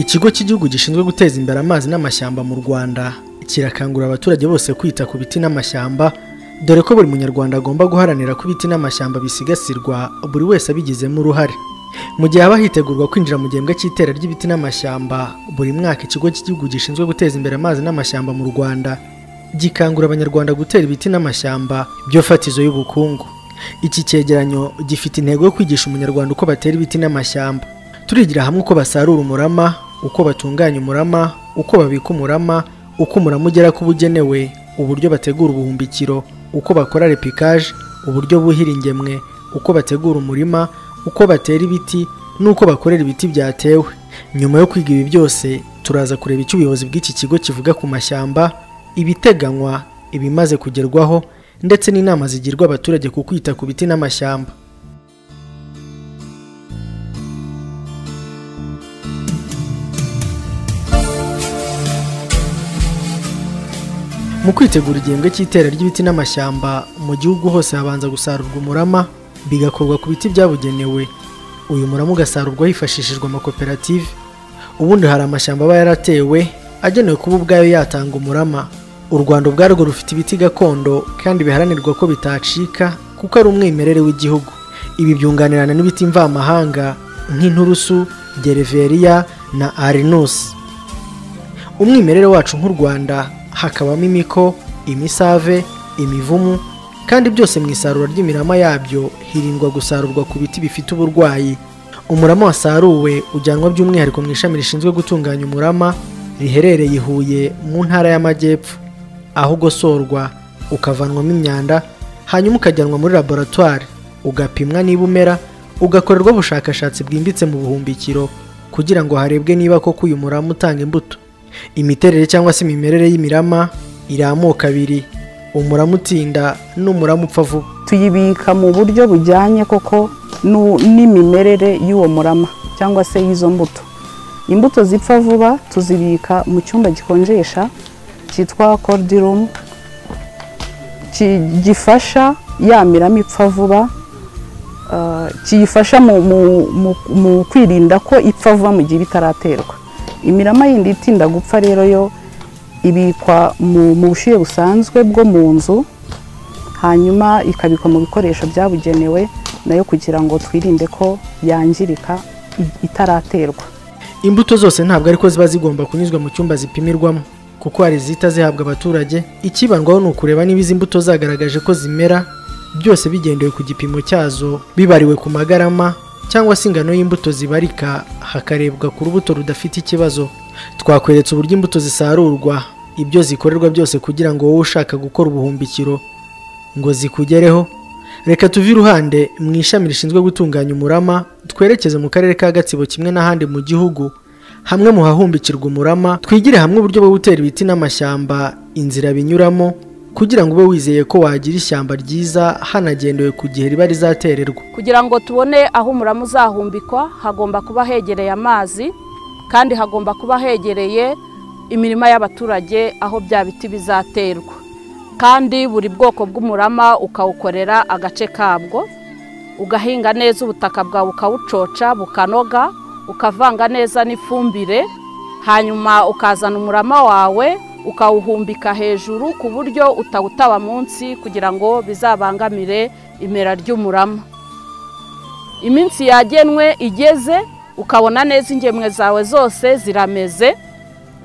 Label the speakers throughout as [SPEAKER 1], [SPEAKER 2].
[SPEAKER 1] ikigo cy'igihugu gishinzwe guteza imbere amazi n'amashyamba mu rwanda kirakangurira abaturage bose kwita ku biti n'amashyamba dore ko buri munyarwanda agomba guharanira ko ibiti n'amashyamba bisigasirwa buri wese abigizemo uruhare mu gihe haba hitegurwa kwinjira mu gihembwe cy'itera ry'ibiti n'amashyamba buri mwaka ikigo cy'igihugu gishinzwe guteza imbere amazi n'amashyamba mu rwanda gikangurira abanyarwanda gutera ibiti n'amashyamba byo fatizo y'ubukungu iki cyegeranyo gifite intego yo kwigisha umunyarwanda uko batera ibiti n'amashyamba turigira hamwe uko basarura umurama uko batunganya umurama uko babika umurama uko umurama ugera ku bugenewe uburyo bategura ubuhumbikiro uko bakora repikaje uburyo buhira ingemwe uko bategura umurima uko batera ibiti n'uko bakorera ibiti byatewe nyuma yo kwiga ibi byose turaza kureba icyo ubuyobozi bw'iki kigo kivuga ku mashyamba ibiteganywa ibimaze kugerwaho ndetse n'inama zigirwa abaturage ku kwita ku biti n'amashyamba mu kwitegura igihembwe cy'itera ry'ibiti n'amashyamba mu gihugu hose habanza gusarurwa umurama bigakorwa ku biti byabugenewe uyu murama ugasarurwa hifashishijwe amakoperative ubundi hari amashyamba aba yaratewe agenewe kuba ubwayo yatanga umurama u rwanda ubwarwo rufite ibiti gakondo kandi biharanirwa ko bitacika kuko ari umwimerere w'igihugu ibi byunganirana n'ibiti mvamahanga nk'inturusu gereveriya na arinusi umwimerere wacu nk'u rwanda hakabamo imiko imisave imivumu kandi byose mu isarura ry'imirama yabyo hirindwa gusarurwa ku biti bifite uburwayi umurama wasaruwe ujyanwa by'umwihariko mu ishami rishinzwe gutunganya umurama riherereye i huye mu ntara y'amajyepfo aho ugosorwa ukavanwamo imyanda hanyuma ukajyanwa muri laboratwari ugapimwa niba umera ugakorerwa ubushakashatsi bwimbitse mu buhumbikiro kugira ngo harebwe niba koko uyu murama utanga imbuto imiterere cyangwa se imimerere y'imirama iri amoko abiri umurama utinda n'umurama upfa vuba
[SPEAKER 2] tuyibika mu buryo bujyanye koko n'imimerere y'uwo murama cyangwa se y'izo mbuto imbuto zipfa vuba tuzibika mu cyumba gikonjesha cyitwa kodirumu gifasha ya mirama ipfa vuba kiyifasha mu kwirinda ko ipfa vuba mu gihe itaraterwa imirama yindi itinda gupfa rero yo ibikwa mu bushyuhe busanzwe bwo mu nzu hanyuma ikabikwa mu bikoresho byabugenewe nayo kugira ngo twirinde ko yangirika itaraterwa
[SPEAKER 1] imbuto zose ntabwo ariko ziba zigomba kunyuzwa mu cyumba zipimirwamo kuko hari izihita zihabwa abaturage ikibandwaho ni ukureba niba izi mbuto zagaragaje ko zimera byose bigendewe ku gipimo cyazo bibariwe ku magarama cyangwa se ingano y'imbuto zibarika hakarebwa ku rubuto rudafite ikibazo twakweretse uburyo imbuto zisarurwa ibyo zikorerwa byose kugira ngo wowe ushaka gukora ubuhumbikiro ngo zikugereho reka tuve iruhande mu ishami rishinzwe gutunganya umurama twerekeze mu karere ka gatsibo kimwe n'ahandi mu gihugu hamwe mu hahumbikirwa umurama twigire hamwe uburyo bwo gutera ibiti n'amashyamba inzira binyuramo kugira ngo ube wizeye ko wagira ishyamba ryiza hanagendewe ku gihe riba rizatererwa
[SPEAKER 3] kugira ngo tubone aho umurama uzahumbikwa hagomba kuba hegereye amazi kandi hagomba kuba hegereye imirima y'abaturage aho bya biti bizaterwa kandi buri bwoko bw'umurama ukawukorera agace kabwo ugahinga neza ubutaka bwawe ukawucoca bukanoga ukavanga neza n'ifumbire hanyuma ukazana umurama wawe ukawuhumbika hejuru ku buryo utawutaba munsi kugira ngo bizabangamire imera ry'umurama iminsi yagenwe igeze ukabona neza ingemwe zawe zose zirameze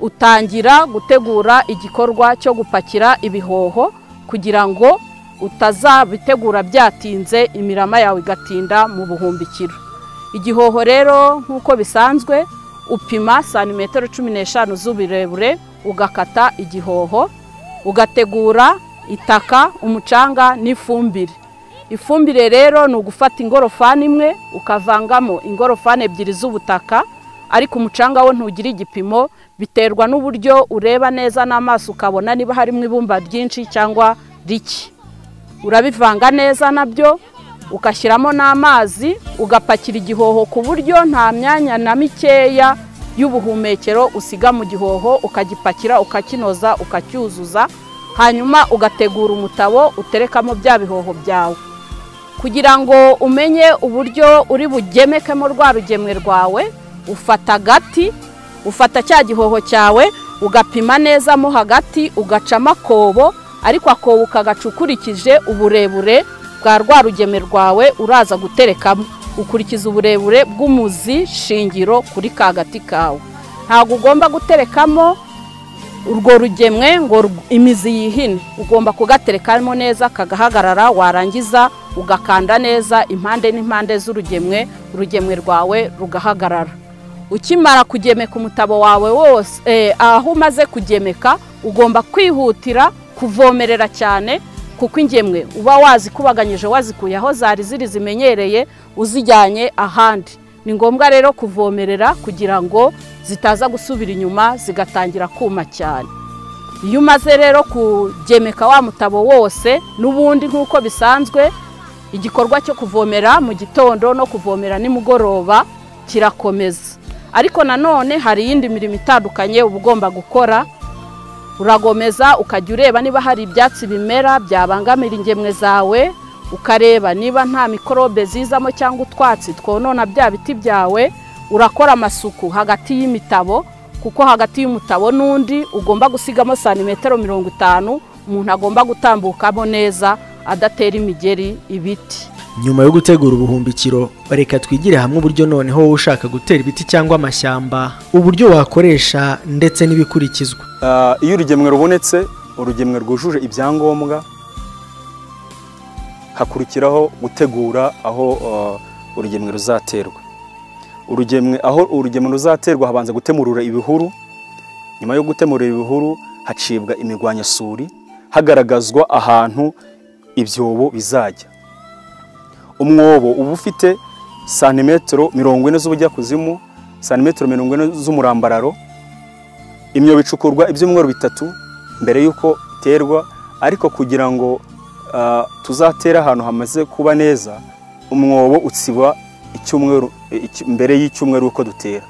[SPEAKER 3] utangira gutegura igikorwa cyo gupakira ibihoho kugira ngo utazabitegura byatinze imirama yawe igatinda mu buhumbikiro igihoho rero nk'uko bisanzwe upima santimetero cumi n'eshanu z'uburebure ugakata igihoho ugategura itaka umucanga n'ifumbire ifumbire rero ni ugufata ingorofani imwe ukavangamo ingorofani ebyiri z'ubutaka ariko umucanga wo ntugira igipimo biterwa n'uburyo ureba neza n'amaso ukabona niba harimo ibumba ryinshi cyangwa rike urabivanga neza nabyo ugashyiramo n'amazi ugapakira igihoho ku buryo nta myanya na mikeya y'ubuhumekero usiga mu gihoho ukagipakira ukakinoza ukacyuzuza hanyuma ugategura umutabo uterekamo bya bihoho byawe kugira ngo umenye uburyo uri bugemekemo rwa rugemwe rwawe ufata agati ufata cya gihoho cyawe ugapima neza mo hagati ugacamo akobo ariko akobo ukagaca ukurikije uburebure bwa rwa rugeme rwawe uraza guterekamo ukurikiza uburebure bw'umuzi shingiro kuri ka gati kawe ntabwo ugomba guterekamo urwo rugemwe ngo rug- imizi yihine ugomba kugaterekamo neza kagahagarara warangiza ugakanda neza impande n'impande z'urugemwe urugemwe rwawe rugahagarara ukimara kugemeka umutabo wawe wose eh, aho umaze kugemeka ugomba kwihutira kuvomerera cyane kuko ingemwe uba wazikubaganyije wazikuye aho zari ziri zimenyereye uzijyanye ahandi ni ngombwa rero kuvomerera kugira ngo zitaza gusubira inyuma zigatangira kuma cyane iyo umaze rero kugemeka wa mutabo wose n'ubundi nk'uko bisanzwe igikorwa cyo kuvomera mu gitondo no kuvomera nimugoroba kirakomeza ariko nanone hari iyindi mirimo itandukanye uba ugomba gukora uragomeza ukajya ureba niba hari ibyatsi bimera byabangamira ingemwe zawe ukareba niba nta mikorobe zizamo cyangwa utwatsi twonona bya biti byawe urakora amasuku hagati y'imitabo kuko hagati y'umutabo n'undi ugomba gusigamo santimetero mirongo itanu umuntu agomba gutambukamo neza adatera imigeri ibiti
[SPEAKER 1] nyuma yo gutegura ubuhumbikiro reka twigire hamwe uburyo noneho wowe ushaka gutera ibiti cyangwa amashyamba uburyo wakoresha ndetse n'ibikurikizwa
[SPEAKER 4] Ah, iyo urugemwe rubonetse urugemwe rwujuje ibyangombwa hakurikiraho gutegura aho ah, urugemwe ruzaterwa urugemwe aho urugemwe ruzaterwa habanza gutemurura ibihuru nyuma yo gutemurura ibihuru hacibwa imirwanyasuri hagaragazwa ahantu ibyobo bizajya umwobo uba ufite santimetero mirongo ine z'ubujyakuzimu santimetero mirongo ine z'umurambararo imyobo icukurwa ibyumweru bitatu mbere y'uko iterwa ariko kugira ngo ah, tuzatere ahantu hamaze kuba neza umwobo utsiba icyumweru eh, iki- mbere y'icyumweru uko dutera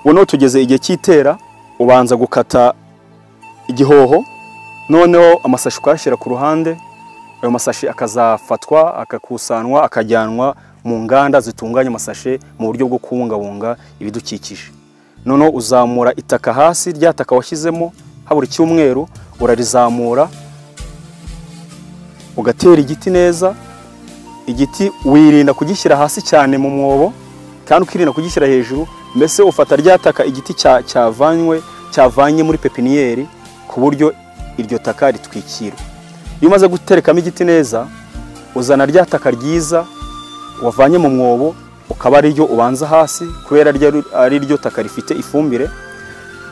[SPEAKER 4] noneho tugeze igihe cy'itera ubanza gukata igihoho noneho amasashi ukayashyira ku ruhande ayo masashi akazafatwa akakusanwa akajyanwa mu nganda zitunganya amasashe mu buryo bwo kubungabunga ibidukikije noneho uzamura itaka hasi rya taka washyizemo habura icyumweru urarizamura ugatera igiti neza igiti wirinda kugishyira hasi cyane mu mwobo kandi ukirinda kugishyira hejuru mbese ufata rya taka igiti cya- cyavanywe cyavanye muri pepiniyeri ku buryo iryo taka ritwikirwa iyo umaze guterekamo igiti neza uzana rya taka ryiza wavanye mu mwobo ukaba ariryo ubanza hasi kubera ryo- ari ryo taka rifite ifumbire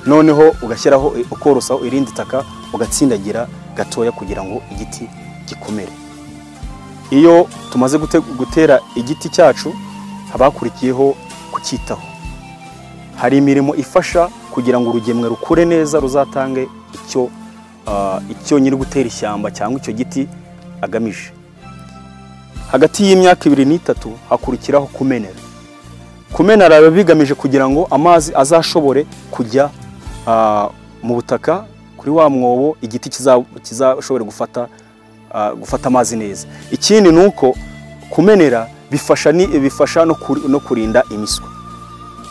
[SPEAKER 4] noneho ugashyiraho ukorosaho irindi taka ugatsindagira gatoya kugira ngo igiti gikomere iyo tumaze gute- gutera igiti cyacu haba hakurikiyeho kucyitaho hari imirimo ifasha kugira ngo urugemwe rukure neza ruzatange icyo ah, icyo nyiri gutera ishyamba cyangwa icyo giti agamije hagati y'imyaka ibiri n'itatu hakurikiraho kumenera kumenera biba bigamije kugira ngo amazi azashobore kujya ah, mu butaka kuri wa mwobo igiti kiza- kizashobore gufata ah, gufata amazi neza ikindi ni uko kumenera bifasha ni- bifasha no kuri- no kurinda imiswa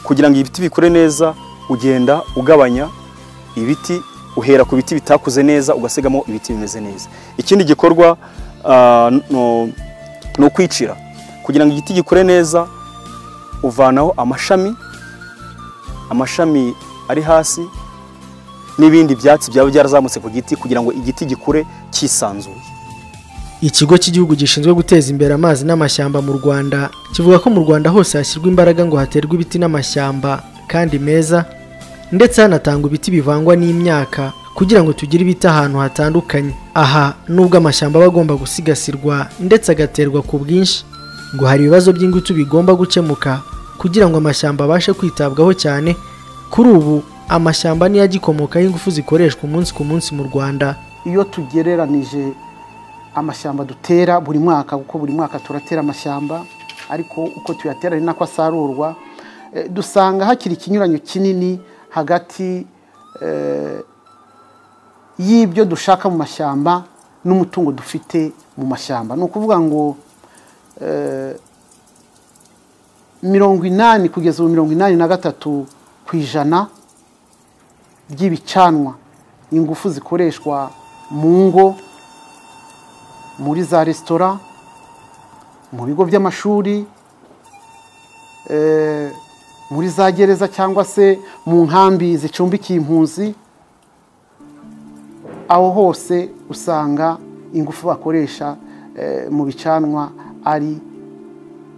[SPEAKER 4] kugira ngo ibiti bikure neza ugenda ugabanya ibiti uhera ku biti bitakuze neza ugasigamo ibiti bimeze neza ikindi gikorwa ah, no- ni ukwicira kugira ngo igiti gikure neza uvanaho amashami amashami ari hasi n'ibindi byatsi byaba byarazamutse ku giti kugira ngo igiti gikure cyisanzuye
[SPEAKER 1] ikigo cy'igihugu gishinzwe guteza imbere amazi n'amashyamba mu rwanda kivuga ko mu rwanda hose hashyirwa imbaraga ngo haterwe ibiti n'amashyamba kandi meza ndetse hanatangwa ibiti bivangwa n'imyaka kugira ngo tugire ibiti ahantu hatandukanye aha nubwo amashyamba aba agomba gusigasirwa ndetse agaterwa ku bwinshi ngo hari ibibazo by'ingutu bigomba gukemuka kugira ngo amashyamba abashe kwitabwaho cyane kuri ubu amashyamba niyo agikomokaho ingufu zikoreshwa umunsi ku munsi mu rwanda
[SPEAKER 5] iyo tugereranije amashyamba dutera buri mwaka kuko buri mwaka turatera amashyamba ariko uko tuyatera ni nako asarurwa eh, dusanga hakiri ikinyuranyo kinini hagati eh, y'ibyo dushaka mu mashyamba n'umutungo dufite mu mashyamba ni ukuvuga ngo eh, mirongo inani kugeza ubu mirongo inani na gatatu ku ijana ry'ibicanwa ingufu zikoreshwa mu ngo muri za resitora mu bigo by'amashuri eh, muri za gereza cyangwa se mu nkambi zicumbikiye impunzi aho hose usanga ingufu bakoresha eh, mu bicanwa ari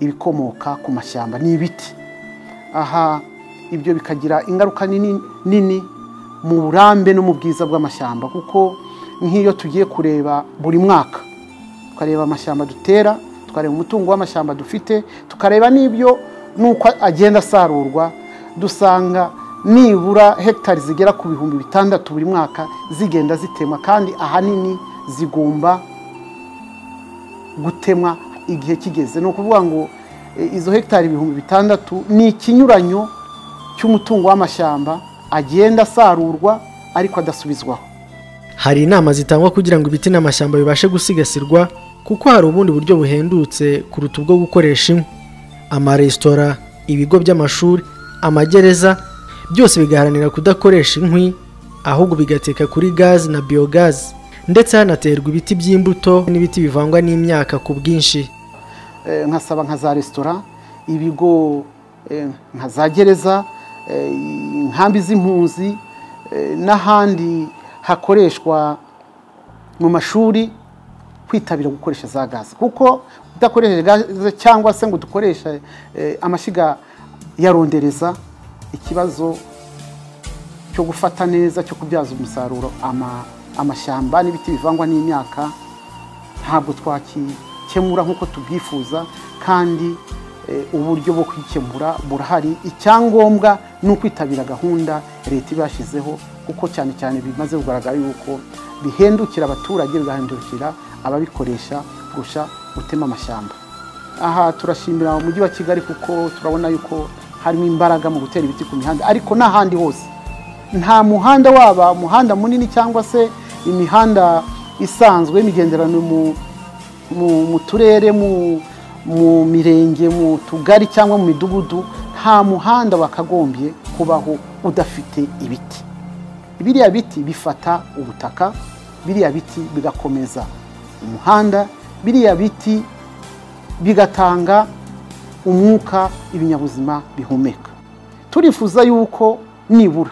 [SPEAKER 5] ibikomoka ku mashyamba ni ibiti aha ibyo bikagira ingaruka nini nini mu burambe no mu bwiza bw'amashyamba kuko nk'iyo tugiye kureba buri mwaka tukareba amashyamba dutera tukareba umutungo w'amashyamba dufite tukareba n'ibyo n'uko agenda asarurwa dusanga nibura hegitari zigera ku bihumbi bitandatu buri mwaka zigenda zitemwa kandi ahanini zigomba gutemwa igihe kigeze ni ukuvuga ngo e, izo hegitari ibihumbi bitandatu ni ikinyuranyo cy'umutungo w'amashyamba agenda asarurwa ariko adasubizwaho
[SPEAKER 1] Hari inama zitangwa kugira ngo ibiti n'amashyamba bibashe gusigasirwa kuko hari ubundi buryo buhendutse kuruta ubwo gukoresha inkwi. Amaresitora, ibigo by'amashuri, amagereza byose bigaharanira kudakoresha inkwi ahubwo bigateka kuri gazi na biyogazi ndetse hanaterwa ibiti by'imbuto n'ibiti bivangwa n'imyaka ku bwinshi.
[SPEAKER 5] Eh, nkasaba nka za resitora ibigo eh, nka za gereza eh, inkambi z'impunzi eh, n'ahandi hakoreshwa mu mashuri kwitabira gukoresha za gaze kuko udakoresheje gaze cyangwa se ngo dukoreshe eh, amashyiga yarondereza ikibazo cyo gufata neza cyo kubyaza umusaruro ama- amashyamba n'ibiti bivangwa n'imyaka ntabwo twakikemura nk'uko tubyifuza kandi eh, uburyo bwo kwikemura burahari icyangombwa ni ukwitabira gahunda leta ibashyizeho kuko cyane cyane bimaze kugaragara yuko bihendukira abaturage bigahindukira ababikoresha kurusha gutema amashyamba aha turashimira umujyi wa kigali kuko turabona yuko harimo imbaraga mu gutera ibiti ku mihanda ariko n'ahandi hose nta muhanda waba umuhanda munini cyangwa se imihanda isanzwe y'imigenderano mu, mu, mu turere mu, mu mirenge mu tugari cyangwa mu midugudu nta muhanda wakagombye kubaho udafite ibiti biriya biti bifata ubutaka biriya biti bigakomeza umuhanda biriya biti bigatanga umwuka ibinyabuzima bihumeka turifuza yuko nibura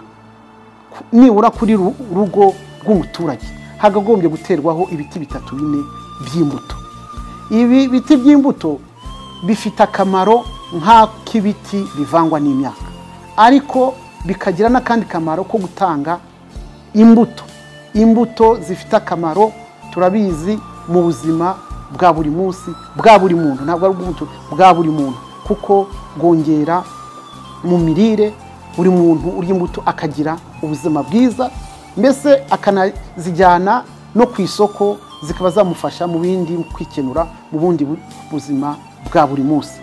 [SPEAKER 5] nibura kuri ru- rugo rw'umuturage hagagombye guterwaho ibiti bitatu bine by'imbuto ibi biti by'imbuto bifite akamaro nk'ak'ibiti bivangwa n'imyaka ariko bikagira n'akandi kamaro ko gutanga imbuto imbuto zifite akamaro turabizi mu buzima bwa buri munsi bwa buri muntu ntabwo ari ubw'umutu bwa buri muntu kuko bwongera mu mirire buri muntu urya imbuto akagira ubuzima bwiza mbese akanazijyana no ku isoko zikaba zamufasha mu bindi mu kwikenura mu bundi bu- buzima bwa buri munsi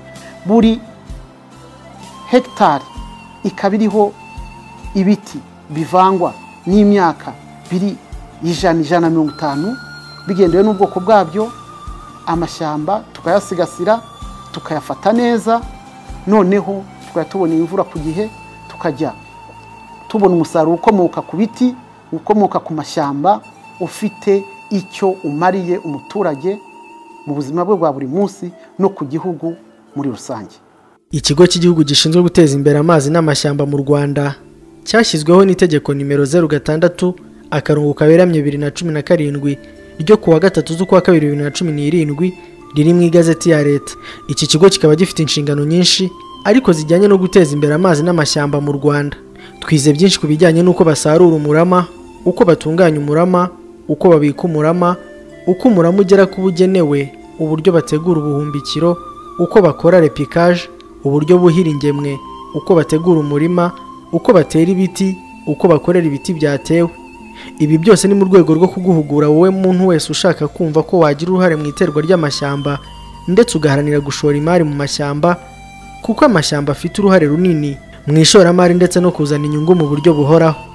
[SPEAKER 5] buri hegitari ikaba iriho ibiti bivangwa n'imyaka biri ijana ijana na mirongo itanu bigendewe n'ubwoko bwabyo amashyamba tukayasigasira tukayafata neza noneho tukajya tubona imvura ku gihe tukajya tubona umusaruro ukomoka ku biti ukomoka ku mashyamba ufite icyo umariye umuturage mu buzima bwe bwa buri munsi no ku gihugu muri rusange
[SPEAKER 1] Ikigo cy'igihugu gishinzwe guteza imbere amazi n'amashyamba mu Rwanda cyashyizweho n'itegeko nimero zeru gatandatu akarongo kaberamye bibiri na cumi na karindwi ryo kuwa gatatu z'ukwa kabiri bibiri na cumi n'irindwi riri mu igazeti ya leta iki kigo kikaba gifite inshingano nyinshi ariko zijyanye no guteza imbere amazi n'amashyamba mu Rwanda twize byinshi ku bijyanye n'uko basarura umurama uko batunganya umurama uko babika umurama uko umurama ugera ku bugenewe uburyo bategura ubuhumbikiro uko bakora repikaje uburyo buhira ingemwe uko bategura umurima uko batera ibiti uko bakorera ibiti byatewe ibi byose ni mu rwego rwo kuguhugura wowe muntu wese ushaka kumva ko wagira uruhare mu iterwa ry'amashyamba ndetse ugaharanira gushora imari mu mashyamba kuko amashyamba afite uruhare runini mu ishoramari ndetse no kuzana inyungu mu buryo buhoraho